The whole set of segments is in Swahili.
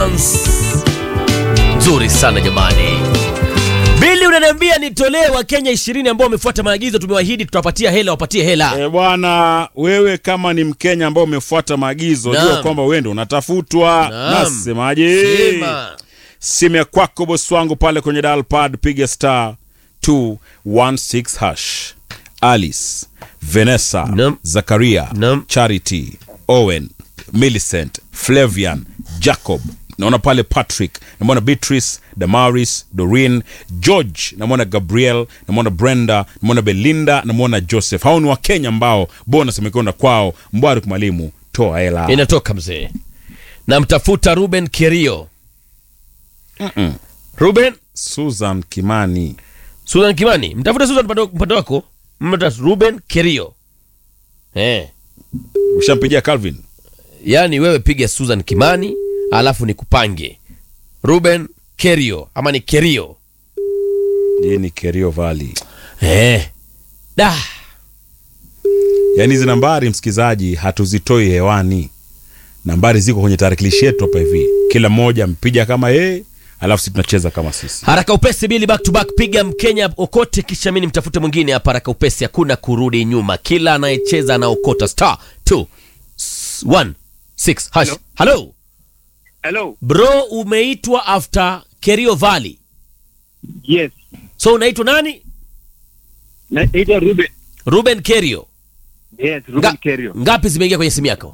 dance nzuri sana jamani. Bili, unaniambia nitolee Wakenya ishirini ambao wamefuata maagizo. Tumewaahidi tutawapatia hela, wapatie hela. E bwana, wewe kama ni Mkenya ambao umefuata maagizo, Naam. jua kwamba wewe ndio unatafutwa. Naam. Nasemaje? Sema. Simu ya kwako bosi wangu pale kwenye dial pad, piga star 216 hash. Alice, Vanessa, Naam. Zakaria, Naam. Charity, Owen, Millicent, Flavian, Jacob naona pale Patrick, namwona Beatrice, Damaris, Doreen, George, namwona Gabriel, namwona Brenda, namwona Belinda, namwona Joseph. Hao ni Wakenya ambao bonus imekwenda kwao. Mbwari mwalimu, toa hela. Inatoka mzee, namtafuta Ruben Kerio. Mm-mm. Ruben Susan Kimani. Susan Kimani, mtafute Susan upande upande wako. Mta Ruben Kerio. Eh, Ushampigia Calvin? yaani wewe piga Susan Kimani alafu nikupange Ruben Kerio ama ni Kerio. Yeye ni Kerio Valley. Eh. Da. Yaani hizi nambari msikizaji, hatuzitoi hewani. Nambari ziko kwenye tarakilishi yetu hapa hivi, kila mmoja mpiga kama yeye, alafu sisi tunacheza kama sisi. Haraka upesi bili back to back, piga Mkenya okote, kisha mimi nimtafute mwingine hapa. Haraka upesi, hakuna kurudi nyuma, kila anayecheza anaokota star 2 1 6 hash. Hello Hello. bro, umeitwa after Kerio Valley, Yes. so unaitwa nani? Naitwa Ruben. Ruben Kerio. Yes, Ruben Nga, Kerio. ngapi zimeingia kwenye simu yako?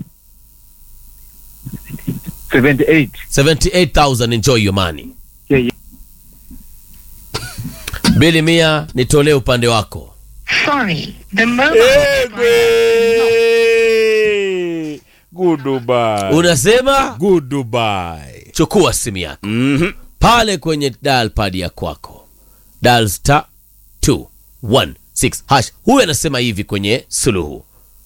78. 78000 enjoy your money. Yeah, yeah. Bili mia, nitolee upande wako. Sorry, the mobile Egwe! Goodbye. Unasema Goodbye. chukua simu yako Mhm. pale kwenye dial pad ya kwako dial star 216 hash. Huyu anasema hivi kwenye suluhu.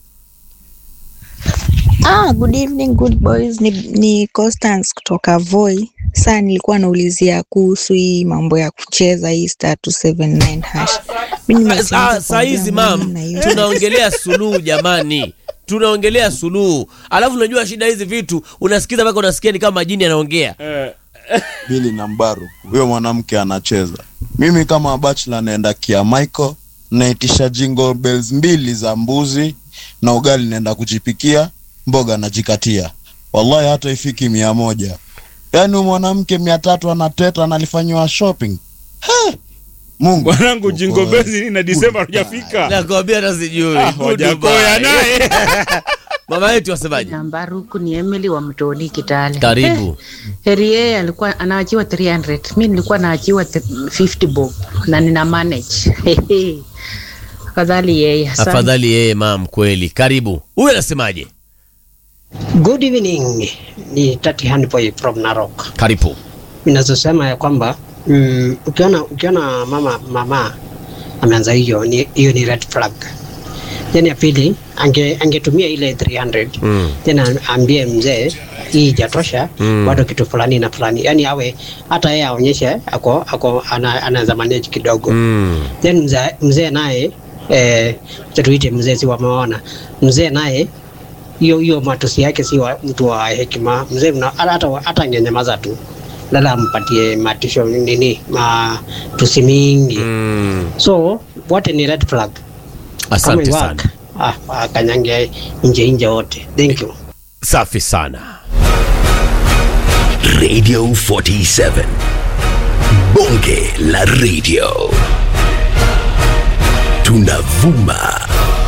Ah, good evening good boys. Ni, ni Constance kutoka Voi. Saa nilikuwa naulizia kuhusu hii mambo ya kucheza hii star 279 hash. Mimi nimesimama Ah, Saa hizi mam, na hiyo. tunaongelea suluhu jamani, tunaongelea suluhu. Alafu unajua shida hizi vitu unasikiza mpaka unasikia ni kama majini anaongea. Bili na Mbaru, huyo mwanamke anacheza. Mimi kama bachelor naenda kia Michael, naitisha jingle bells mbili za mbuzi na ugali naenda kujipikia, mboga najikatia. Wallahi hata ifiki mia moja. Yaani huyu mwanamke mia tatu anateta analifanyiwa shopping. He! Mungu. Mwanangu jingo bezi na Disemba hujafika. Nakwambia hata sijui. Ah, Good Wajakoya Dubai. naye. Mama yetu wasemaje? Nambari huku ni Emily wa Mtoni Kitale. Karibu. Eh, heri yeye alikuwa anaachiwa 300. Mimi nilikuwa naachiwa th- 50 bob na nina manage. Hehe. Afadhali yeye. asante. Afadhali yeye mam, kweli. Karibu. Huyu anasemaje? Good evening, ni Tati Handboy from Narok. Karibu. Ninazosema ya kwamba mm, ukiona ukiona mama mama ameanza hiyo ni hiyo ni red flag. Then ya pili ange angetumia ile 300 Mm. tena ambie mzee hii ijatosha Mm. bado kitu fulani na fulani, yani awe hata yeye aonyeshe ako ako ana, anaweza manage kidogo Mm. then mzee mzee naye eh, acha tuite mzee si wameona mzee naye hiyo hiyo matusi yake si wa, mtu wa hekima mzee mna- hata hata- hata angenyamaza tu lala ampatie matisho nini matusi mingi Mm. so wote ni red flag Asante Kama sana. iwaka, ah, akanyange nje nje wote thank you Safi sana. Radio 47. Bonge la radio. Tunavuma